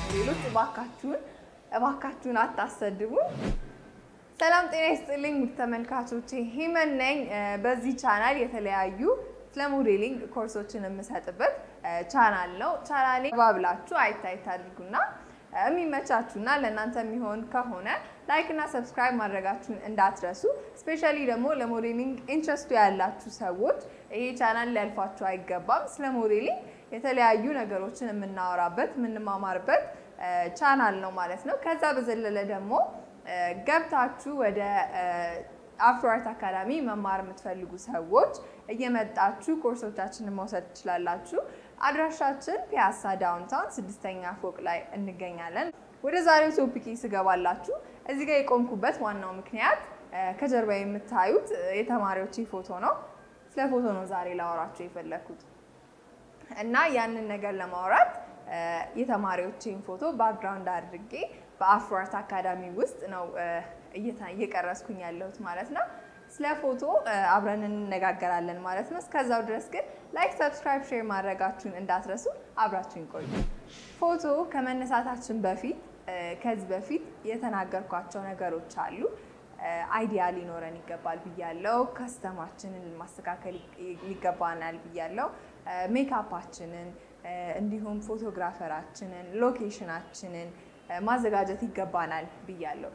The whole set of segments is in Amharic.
ሞዴሎች እባካችሁን እባካችሁን አታሰድቡ። ሰላም ጤና ይስጥልኝ ውድ ተመልካቾቼ ሂመን ነኝ። በዚህ ቻናል የተለያዩ ስለ ሞዴሊንግ ኮርሶችን የምሰጥበት ቻናል ነው። ቻናሌ ባብላችሁ አይታይት አድርጉና የሚመቻችሁና ለእናንተ የሚሆን ከሆነ ላይክ እና ሰብስክራይብ ማድረጋችሁን እንዳትረሱ። ስፔሻሊ ደግሞ ለሞዴሊንግ ኢንትረስቱ ያላችሁ ሰዎች ይሄ ቻናል ሊያልፋችሁ አይገባም። ስለ ሞዴሊንግ የተለያዩ ነገሮችን የምናወራበት የምንማማርበት ቻናል ነው ማለት ነው። ከዛ በዘለለ ደግሞ ገብታችሁ ወደ አፍሮ አርት አካዳሚ መማር የምትፈልጉ ሰዎች እየመጣችሁ ኮርሶቻችንን መውሰድ ትችላላችሁ። አድራሻችን ፒያሳ ዳውንታውን ስድስተኛ ፎቅ ላይ እንገኛለን። ወደ ዛሬው ቶፒክ ስገባላችሁ እዚህ ጋር የቆምኩበት ዋናው ምክንያት ከጀርባ የምታዩት የተማሪዎቼ ፎቶ ነው። ስለ ፎቶ ነው ዛሬ ላወራችሁ የፈለግኩት እና ያንን ነገር ለማውራት የተማሪዎቼን ፎቶ ባክግራውንድ አድርጌ በአፍሮ አርት አካዳሚ ውስጥ ነው እየቀረስኩኝ ያለሁት ማለት ነው። ስለ ፎቶ አብረን እንነጋገራለን ማለት ነው። እስከዛው ድረስ ግን ላይክ፣ ሰብስክራይብ፣ ሼር ማድረጋችሁን እንዳትረሱ። አብራችሁን ቆዩ። ፎቶ ከመነሳታችን በፊት ከዚህ በፊት የተናገርኳቸው ነገሮች አሉ። አይዲያ ሊኖረን ይገባል ብያለው። ከስተማችንን ማስተካከል ይገባናል ብያለው። ሜካፓችንን እንዲሁም ፎቶግራፈራችንን፣ ሎኬሽናችንን ማዘጋጀት ይገባናል ብያለሁ።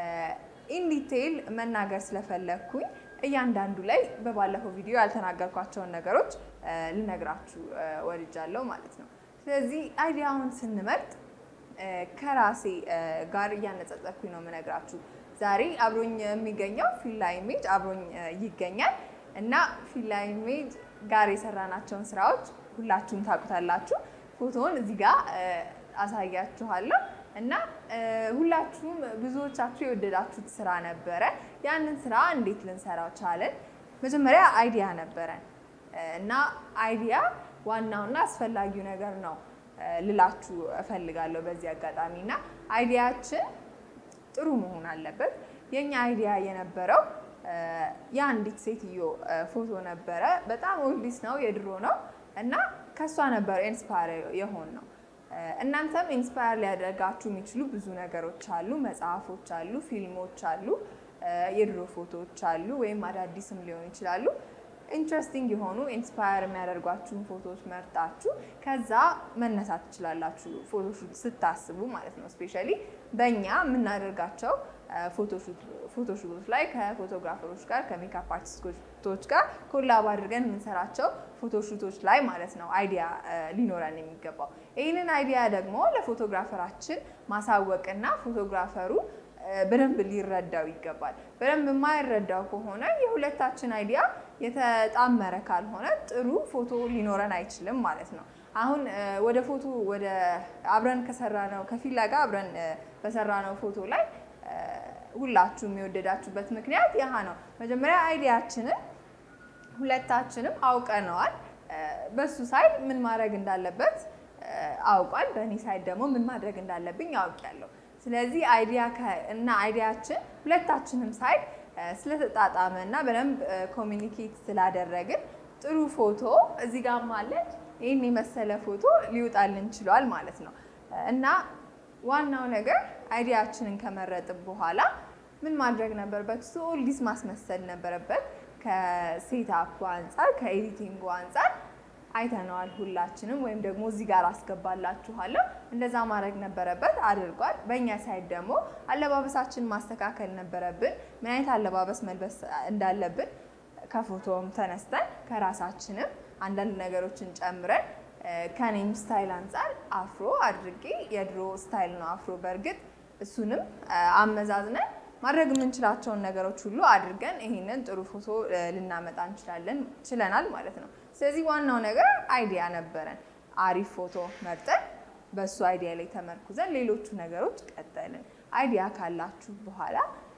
ኢንዲቴይል መናገር ስለፈለግኩኝ እያንዳንዱ ላይ በባለፈው ቪዲዮ ያልተናገርኳቸውን ነገሮች ልነግራችሁ ወድጃለሁ ማለት ነው። ስለዚህ አይዲያውን ስንመርጥ ከራሴ ጋር እያነጻጸርኩኝ ነው የምነግራችሁ። ዛሬ አብሮኝ የሚገኘው ፊላ ኢሜጅ አብሮኝ ይገኛል እና ፊላ ኢሜጅ ጋር የሰራናቸውን ስራዎች ሁላችሁም ታውቁታላችሁ። ፎቶውን እዚህ ጋር አሳያችኋለሁ እና ሁላችሁም ብዙዎቻችሁ የወደዳችሁት ስራ ነበረ። ያንን ስራ እንዴት ልንሰራው ቻለን? መጀመሪያ አይዲያ ነበረን እና አይዲያ ዋናውና አስፈላጊው ነገር ነው ልላችሁ እፈልጋለሁ በዚህ አጋጣሚ እና አይዲያችን ጥሩ መሆን አለበት። የኛ አይዲያ የነበረው የአንዲት ሴትዮ ፎቶ ነበረ። በጣም ኦልዲስ ነው፣ የድሮ ነው እና ከእሷ ነበር ኢንስፓየር የሆን ነው። እናንተም ኢንስፓየር ሊያደርጋችሁ የሚችሉ ብዙ ነገሮች አሉ። መጽሐፎች አሉ፣ ፊልሞች አሉ፣ የድሮ ፎቶዎች አሉ፣ ወይም አዳዲስም ሊሆኑ ይችላሉ። ኢንትረስቲንግ የሆኑ ኢንስፓየር የሚያደርጓችሁን ፎቶዎች መርጣችሁ ከዛ መነሳት ትችላላችሁ። ፎቶሹት ስታስቡ ማለት ነው። ስፔሻሊ በእኛ የምናደርጋቸው ፎቶሹቶች ላይ ከፎቶግራፈሮች ጋር ከሜካፕ አርቲስቶች ጋር ኮላብ አድርገን የምንሰራቸው ፎቶሹቶች ላይ ማለት ነው አይዲያ ሊኖረን የሚገባው። ይህንን አይዲያ ደግሞ ለፎቶግራፈራችን ማሳወቅና ፎቶግራፈሩ በደንብ ሊረዳው ይገባል። በደንብ የማይረዳው ከሆነ የሁለታችን አይዲያ የተጣመረ ካልሆነ ጥሩ ፎቶ ሊኖረን አይችልም ማለት ነው። አሁን ወደ ፎቶ ወደ አብረን ከሰራ ነው ከፊላ ጋር አብረን በሰራ ነው ፎቶ ላይ ሁላችሁም የወደዳችሁበት ምክንያት ያህ ነው። መጀመሪያ አይዲያችንን ሁለታችንም አውቀነዋል። በሱ ሳይድ ምን ማድረግ እንዳለበት አውቋል። በእኔ ሳይድ ደግሞ ምን ማድረግ እንዳለብኝ አውቄያለሁ። ስለዚህ አይዲያ እና አይዲያችን ሁለታችንም ሳይድ ስለተጣጣመ እና በደንብ ኮሚኒኬት ስላደረግን ጥሩ ፎቶ እዚህ ጋር ማለት ይህን የመሰለ ፎቶ ሊወጣልን ችሏል ማለት ነው እና ዋናው ነገር አይዲያችንን ከመረጥን በኋላ ምን ማድረግ ነበረበት? እሱ ኦልዲስ ማስመሰል ነበረበት። ከሴታፑ አንጻር ከኤዲቲንጉ አንጻር አይተነዋል ሁላችንም፣ ወይም ደግሞ እዚህ ጋር አስገባላችኋለሁ። እንደዛ ማድረግ ነበረበት፣ አድርጓል። በእኛ ሳይድ ደግሞ አለባበሳችን ማስተካከል ነበረብን። ምን አይነት አለባበስ መልበስ እንዳለብን ከፎቶም ተነስተን ከራሳችንም አንዳንድ ነገሮችን ጨምረን ከኔም ስታይል አንጻር አፍሮ አድርጌ የድሮ ስታይል ነው አፍሮ። በእርግጥ እሱንም አመዛዝነን ማድረግ የምንችላቸውን ነገሮች ሁሉ አድርገን ይህንን ጥሩ ፎቶ ልናመጣ እንችላለን ችለናል ማለት ነው። ስለዚህ ዋናው ነገር አይዲያ ነበረን። አሪፍ ፎቶ መርጠን በእሱ አይዲያ ላይ ተመርኩዘን ሌሎቹ ነገሮች ቀጠልን። አይዲያ ካላችሁ በኋላ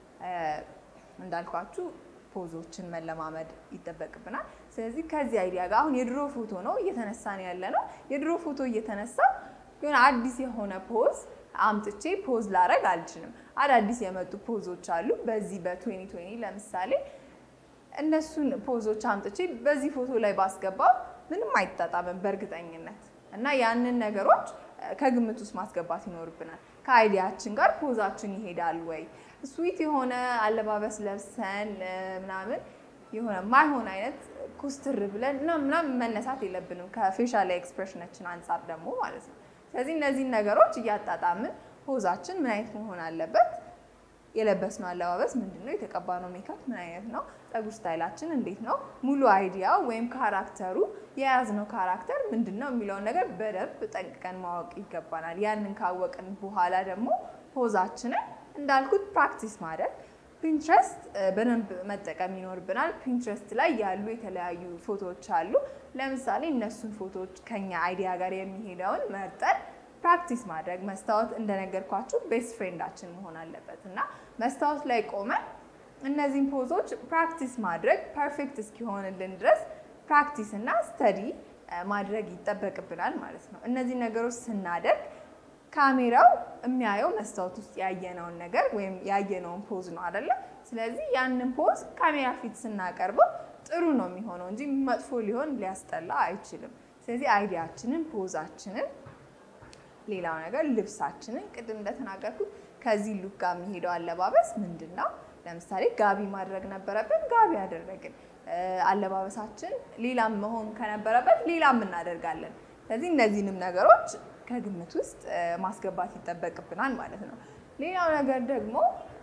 እንዳልኳችሁ ፖዞችን መለማመድ ይጠበቅብናል። ስለዚህ ከዚህ አይዲያ ጋር አሁን የድሮ ፎቶ ነው እየተነሳን ያለ ነው። የድሮ ፎቶ እየተነሳ የሆነ አዲስ የሆነ ፖዝ አምጥቼ ፖዝ ላረግ አልችልም። አዳዲስ የመጡ ፖዞች አሉ። በዚህ በ2020 ለምሳሌ እነሱን ፖዞች አምጥቼ በዚህ ፎቶ ላይ ባስገባው ምንም አይጣጣምም በእርግጠኝነት እና ያንን ነገሮች ከግምት ውስጥ ማስገባት ይኖርብናል። ከአይዲያችን ጋር ፖዛችን ይሄዳል ወይ? ስዊት የሆነ አለባበስ ለብሰን ምናምን የሆነ ማይሆን አይነት ኩስትር ብለን ምናምን መነሳት የለብንም ከፌሻል ኤክስፕሬሽናችን አንጻር ደግሞ ማለት ነው። ስለዚህ እነዚህን ነገሮች እያጣጣምን ፖዛችን ምን አይነት መሆን አለበት? የለበስነው አለባበስ ምንድን ነው? የተቀባነው ሜካፕ ምን አይነት ነው? ፀጉር ስታይላችን እንዴት ነው? ሙሉ አይዲያ ወይም ካራክተሩ የያዝነው ካራክተር ምንድን ነው የሚለውን ነገር በደንብ ጠንቅቀን ማወቅ ይገባናል። ያንን ካወቅን በኋላ ደግሞ ፖዛችንን እንዳልኩት ፕራክቲስ ማድረግ ፒንትረስት በደንብ መጠቀም ይኖርብናል። ፒንትረስት ላይ ያሉ የተለያዩ ፎቶዎች አሉ። ለምሳሌ እነሱን ፎቶዎች ከኛ አይዲያ ጋር የሚሄደውን መርጠን ፕራክቲስ ማድረግ መስታወት እንደነገርኳችሁ ቤስት ፍሬንዳችን መሆን አለበት እና መስታወት ላይ ቆመን እነዚህን ፖዞች ፕራክቲስ ማድረግ ፐርፌክት እስኪሆንልን ድረስ ፕራክቲስ እና ስተዲ ማድረግ ይጠበቅብናል ማለት ነው። እነዚህ ነገሮች ስናደርግ ካሜራው የሚያየው መስታወት ውስጥ ያየነውን ነገር ወይም ያየነውን ፖዝ ነው አይደለ? ስለዚህ ያንን ፖዝ ካሜራ ፊት ስናቀርበው ጥሩ ነው የሚሆነው እንጂ መጥፎ ሊሆን ሊያስጠላ አይችልም። ስለዚህ አይዲያችንን፣ ፖዛችንን፣ ሌላው ነገር ልብሳችንን ቅድም እንደተናገርኩት ከዚህ ሉክ ጋር የሚሄደው አለባበስ ምንድን ነው? ለምሳሌ ጋቢ ማድረግ ነበረብን፣ ጋቢ ያደረግን። አለባበሳችን ሌላም መሆን ከነበረበት ሌላም እናደርጋለን። ስለዚህ እነዚህንም ነገሮች ከግምት ውስጥ ማስገባት ይጠበቅብናል ማለት ነው። ሌላው ነገር ደግሞ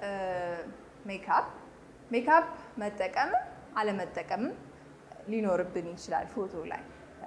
ሜካፕ ሜካፕ መጠቀምም አለመጠቀምም ሊኖርብን ይችላል። ፎቶ ላይ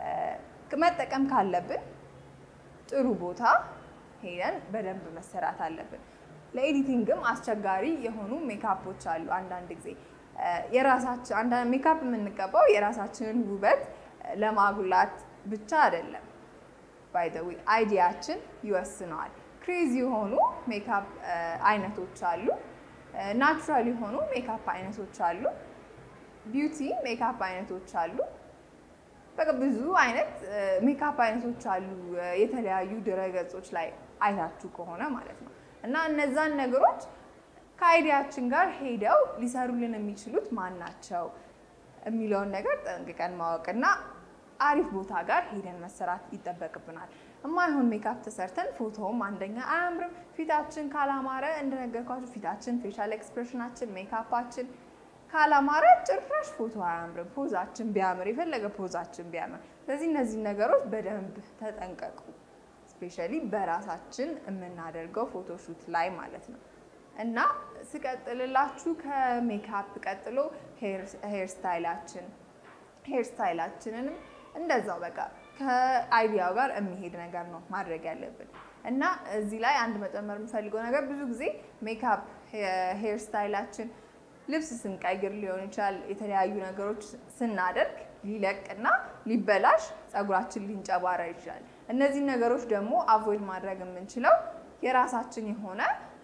መጠቀም ካለብን ጥሩ ቦታ ሄደን በደንብ መሰራት አለብን። ለኤዲቲንግም አስቸጋሪ የሆኑ ሜካፖች አሉ። አንዳንድ ጊዜ የራሳችን አንዳንድ ሜካፕ የምንቀባው የራሳችንን ውበት ለማጉላት ብቻ አይደለም። ባይ ዘ ዌይ አይዲያችን ይወስነዋል። ክሬዚ የሆኑ ሜካፕ አይነቶች አሉ። ናቹራል የሆኑ ሜካፕ አይነቶች አሉ። ቢዩቲ ሜካፕ አይነቶች አሉ። በቃ ብዙ አይነት ሜካፕ አይነቶች አሉ። የተለያዩ ድረገጾች ላይ አይታችሁ ከሆነ ማለት ነው። እና እነዛን ነገሮች ከአይዲያችን ጋር ሄደው ሊሰሩልን የሚችሉት ማን ናቸው የሚለውን ነገር ጠንቅቀን ማወቅና አሪፍ ቦታ ጋር ሄደን መሰራት ይጠበቅብናል። እማይሆን ሜካፕ ተሰርተን ፎቶውም አንደኛ አያምርም። ፊታችን ካላማረ እንደነገርኳችሁ ፊታችን፣ ፌሻል ኤክስፕሬሽናችን፣ ሜካፓችን ካላማረ ጭራሽ ፎቶ አያምርም። ፖዛችን ቢያምር የፈለገ ፖዛችን ቢያምር። ስለዚህ እነዚህ ነገሮች በደንብ ተጠንቀቁ። ስፔሻሊ በራሳችን የምናደርገው ፎቶሹት ላይ ማለት ነው። እና ስቀጥልላችሁ ከሜካፕ ቀጥሎ ሄር ስታይላችን ሄር ስታይላችንንም እንደዛው በቃ ከአይዲያው ጋር የሚሄድ ነገር ነው ማድረግ ያለብን። እና እዚህ ላይ አንድ መጨመር የምፈልገው ነገር ብዙ ጊዜ ሜካፕ ሄር ስታይላችን ልብስ ስንቀይር ሊሆን ይችላል፣ የተለያዩ ነገሮች ስናደርግ ሊለቅና ሊበላሽ፣ ፀጉራችን ሊንጨባረር ይችላል። እነዚህን ነገሮች ደግሞ አቮይድ ማድረግ የምንችለው የራሳችን የሆነ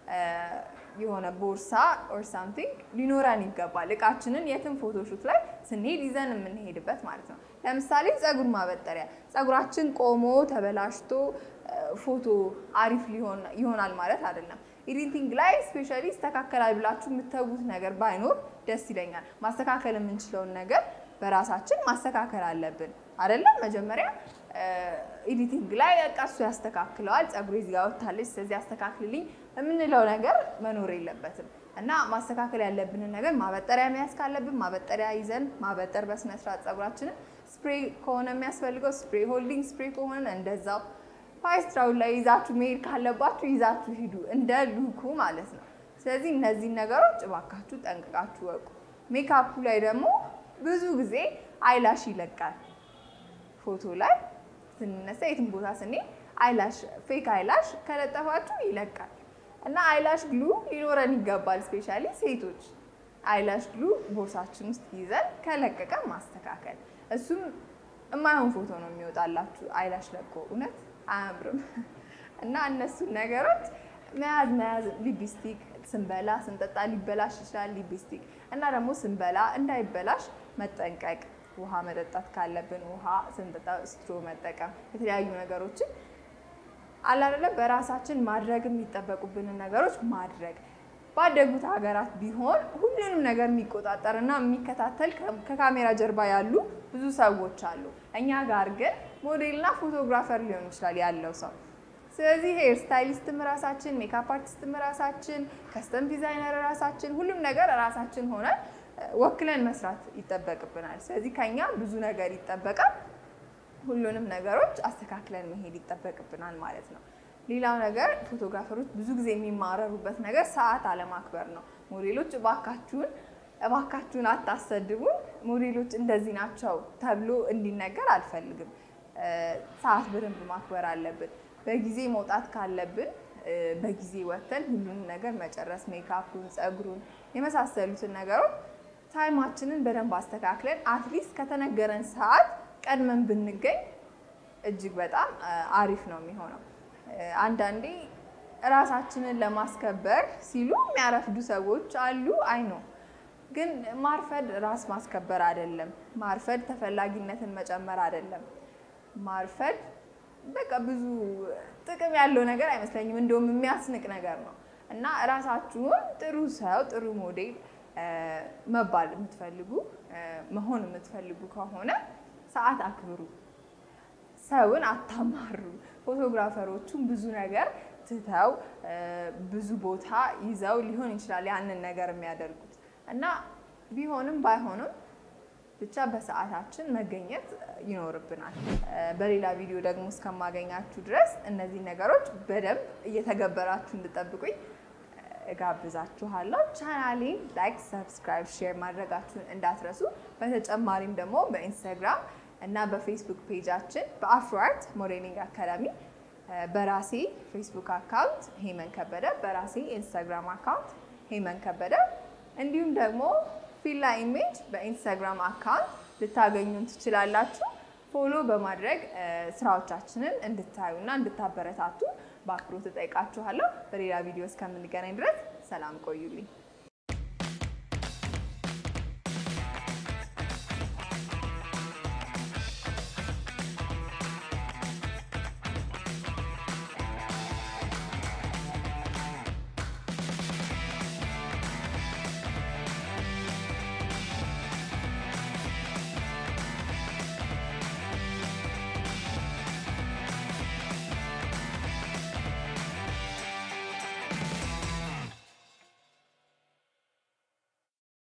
የሆነ ቦርሳ ኦር ሳምቲንግ ሊኖረን ይገባል። እቃችንን የትም ፎቶሹት ላይ ስንሄድ ይዘን የምንሄድበት ማለት ነው። ለምሳሌ ፀጉር ማበጠሪያ፣ ፀጉራችን ቆሞ ተበላሽቶ ፎቶ አሪፍ ይሆናል ማለት አይደለም። ኤዲቲንግ ላይ ስፔሻሊ ይስተካከላል ብላችሁ የምትተዉት ነገር ባይኖር ደስ ይለኛል። ማስተካከል የምንችለውን ነገር በራሳችን ማስተካከል አለብን አይደለም። መጀመሪያ ኤዲቲንግ ላይ በቃ እሱ ያስተካክለዋል፣ ፀጉሬ እዚህ ጋር ወጥታለች፣ ስለዚህ አስተካክልልኝ የምንለው ነገር መኖር የለበትም እና ማስተካከል ያለብንን ነገር ማበጠሪያ መያዝ ካለብን ማበጠሪያ ይዘን ማበጠር በስነስርዓት ፀጉራችንን፣ ስፕሬይ ከሆነ የሚያስፈልገው ስፕሬይ፣ ሆልዲንግ ስፕሬይ ከሆነ እንደዛው ፓይስትራውን ላይ ይዛችሁ መሄድ ካለባችሁ ይዛችሁ ሂዱ፣ እንደ ሉኩ ማለት ነው። ስለዚህ እነዚህን ነገሮች እባካችሁ ጠንቅቃችሁ ወቁ። ሜካፑ ላይ ደግሞ ብዙ ጊዜ አይላሽ ይለቃል። ፎቶ ላይ ስንነሳ የትም ቦታ ስንሄድ አይላሽ ፌክ አይላሽ ከለጠፋችሁ ይለቃል እና አይላሽ ግሉ ሊኖረን ይገባል። ስፔሻሊ ሴቶች አይላሽ ግሉ ቦርሳችን ውስጥ ይዘን ከለቀቀ ማስተካከል። እሱም የማይሆን ፎቶ ነው የሚወጣላችሁ አይላሽ ለቆ እውነት አያምርም። እና እነሱን ነገሮች መያዝ መያዝ ሊፕስቲክ ስንበላ ስንጠጣ ሊበላሽ ይችላል ሊፕስቲክ እና ደግሞ ስንበላ እንዳይበላሽ መጠንቀቅ ውሃ መጠጣት ካለብን ውሃ ስንጠጣ ስትሮ መጠቀም የተለያዩ ነገሮችን አላደለ በራሳችን ማድረግ የሚጠበቁብንን ነገሮች ማድረግ ባደጉት ሀገራት ቢሆን ሁሉንም ነገር የሚቆጣጠር እና የሚከታተል ከካሜራ ጀርባ ያሉ ብዙ ሰዎች አሉ። እኛ ጋር ግን ሞዴልና ፎቶግራፈር ሊሆን ይችላል ያለው ሰው ስለዚህ ሄር ስታይሊስትም ራሳችን፣ ሜካፕ አርቲስትም ራሳችን፣ ከስተም ዲዛይነር ራሳችን፣ ሁሉም ነገር ራሳችን ሆነን ወክለን መስራት ይጠበቅብናል። ስለዚህ ከኛ ብዙ ነገር ይጠበቃል። ሁሉንም ነገሮች አስተካክለን መሄድ ይጠበቅብናል ማለት ነው። ሌላው ነገር ፎቶግራፈሮች ብዙ ጊዜ የሚማረሩበት ነገር ሰዓት አለማክበር ነው። ሞዴሎች እባካችሁን እባካችሁን አታሰድቡን፣ ሞዴሎች እንደዚህ ናቸው ተብሎ እንዲነገር አልፈልግም። ሰዓት በደንብ ማክበር አለብን። በጊዜ መውጣት ካለብን በጊዜ ወጥተን ሁሉንም ነገር መጨረስ፣ ሜካፑን፣ ፀጉሩን የመሳሰሉትን ነገሮች ታይማችንን በደንብ አስተካክለን አትሊስት ከተነገረን ሰዓት ቀድመን ብንገኝ እጅግ በጣም አሪፍ ነው የሚሆነው። አንዳንዴ እራሳችንን ለማስከበር ሲሉ የሚያረፍዱ ሰዎች አሉ። አይ ነው ግን ማርፈድ ራስ ማስከበር አይደለም። ማርፈድ ተፈላጊነትን መጨመር አይደለም። ማርፈድ በቃ ብዙ ጥቅም ያለው ነገር አይመስለኝም። እንደውም የሚያስንቅ ነገር ነው እና እራሳችሁን ጥሩ ሰው ጥሩ ሞዴል መባል የምትፈልጉ መሆን የምትፈልጉ ከሆነ ሰዓት አክብሩ። ሰውን አታማሩ። ፎቶግራፈሮቹም ብዙ ነገር ትተው ብዙ ቦታ ይዘው ሊሆን ይችላል ያንን ነገር የሚያደርጉት እና ቢሆንም ባይሆንም ብቻ በሰዓታችን መገኘት ይኖርብናል። በሌላ ቪዲዮ ደግሞ እስከማገኛችሁ ድረስ እነዚህ ነገሮች በደንብ እየተገበራችሁ እንድጠብቁኝ እጋብዛችኋለሁ። ቻናሌን ላይክ፣ ሰብስክራይብ፣ ሼር ማድረጋችሁን እንዳትረሱ። በተጨማሪም ደግሞ በኢንስታግራም እና በፌስቡክ ፔጃችን በአፍሮአርት ሞዴሊንግ አካዳሚ በራሴ ፌስቡክ አካውንት ሄመን ከበደ፣ በራሴ ኢንስታግራም አካውንት ሄመን ከበደ እንዲሁም ደግሞ ፊላ ኢሜጅ በኢንስታግራም አካውንት ልታገኙን ትችላላችሁ። ፎሎ በማድረግ ስራዎቻችንን እንድታዩና እንድታበረታቱ በአክብሮት እጠይቃችኋለሁ። በሌላ ቪዲዮ እስከምንገናኝ ድረስ ሰላም ቆዩልኝ።